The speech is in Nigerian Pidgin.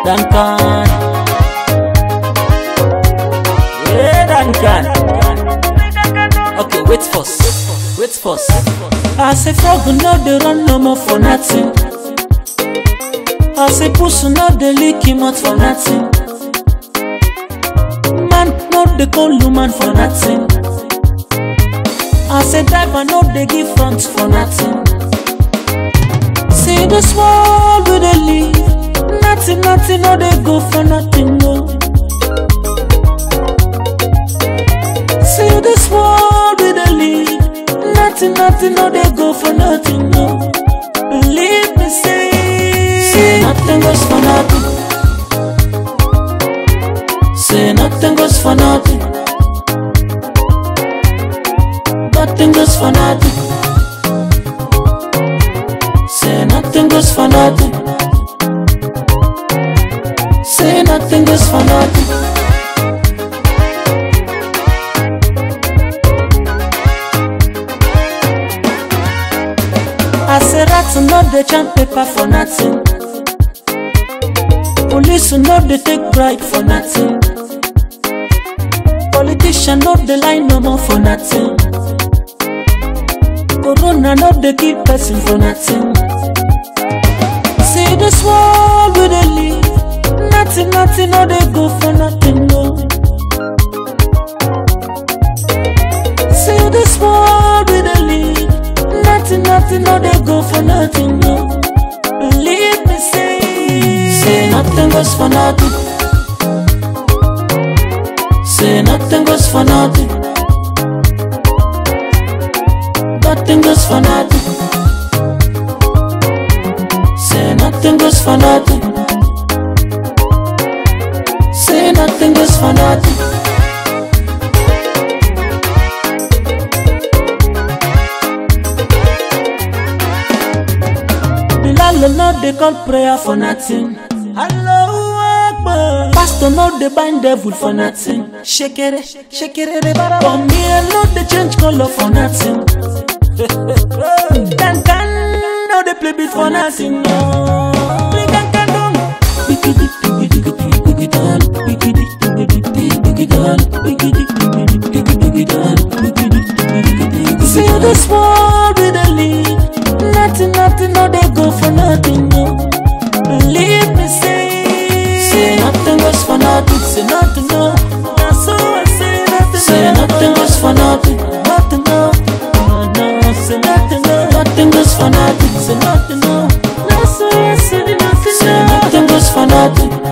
Duncan. Yeah, Duncan. Okay, wait first. Wait first. I say frog no dey run no more for nothing. I say pussy no dey lick him out for nothing. Man no dey call woman for nothing. I say driver no dey give front for nothing. See this world we dey live, nothing nothing no dey go for nothing no. See this world we dey live, nothing nothing no dey go for nothing no. Believe me say, say nothing goes for nothing. Say nothing goes for nothing. Nothing goes for nothing. Say nothing goes for nothing. Say nothing goes for nothing. I say rats no dey chant paper for nothing. Police no dey take bribe for nothing. Politician no dey lie no more for nothing. Corona no dey kill person for nothing. See this world we dey live, nothing nothing no dey go for nothing no. See this world we dey live, nothing nothing no dey go for nothing no. Believe me say, say nothing goes for nothing. Say nothing goes for nothing. Nothing goes for nothing. Say nothing goes for nothing. Say nothing goes for nothing. Bilal no dey call prayer for nothing. Allahu Akbar. Pastor no dey bind devil for nothing. Shekere, shekere, bara. For me, I no dey change color for nothing. Can can no dey play beat for nothing. No. Play can can dong. Bigidi, bigidi, bigidi, bigidi, dan. Bigidi, bigidi, bigidi, bigidi, dan. Bigidi, bigidi, bigidi, bigidi, dan. Bigidi, bigidi, bigidi. See this world we dey live, nothing, nothing, no dey go for nothing, no. Believe me, say, say nothing goes for nothing, say nothing, no. Now so I say nothing, say nothing goes for nothing, nothing, no. No, no, say nothing, no. Nothing goes for nothing, say nothing, no. Now so I say nothing, say nothing goes for nothing.